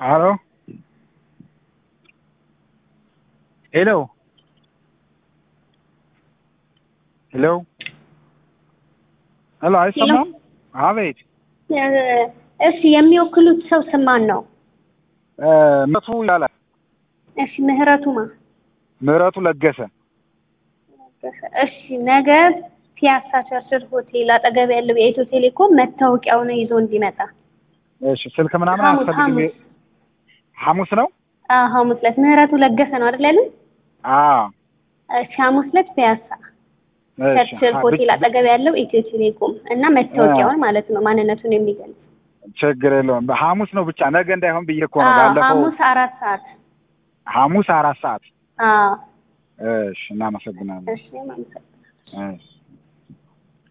ሄሎ ሄሎ ሄሎ ሄሎ አይሰማም? አቤት እሺ የሚወክሉት ሰው ስም ማን ነው? ምህረቱ ይላል። እሺ ምህረቱ ማ ምህረቱ ለገሰ እሺ ነገ ፒያሳ ቸርችል ሆቴል አጠገብ ያለው የኢትዮ ቴሌኮም መታወቂያውን ይዞ እንዲመጣ። እሺ ስልክ ምናምን ሐሙስ አያስፈልግም። ሐሙስ ሐሙስ ነው? አዎ ሐሙስ ዕለት ምህረቱ ለገሰ ነው አይደል ያሉኝ? አዎ እሺ ሐሙስ ዕለት ፒያሳ እሺ ቸርችል ሆቴል አጠገብ ያለው ኢትዮ ቴሌኮም እና መታወቂያውን ማለት ነው ማንነቱን የሚገልጽ ችግር የለውም። ሐሙስ ነው ብቻ ነገ እንዳይሆን ብዬ እኮ ነው። አዎ ባለፈው ሐሙስ አራት ሰዓት ሐሙስ አራት ሰዓት። አዎ እሺ እናመሰግናለን። እሺ ማለት እሺ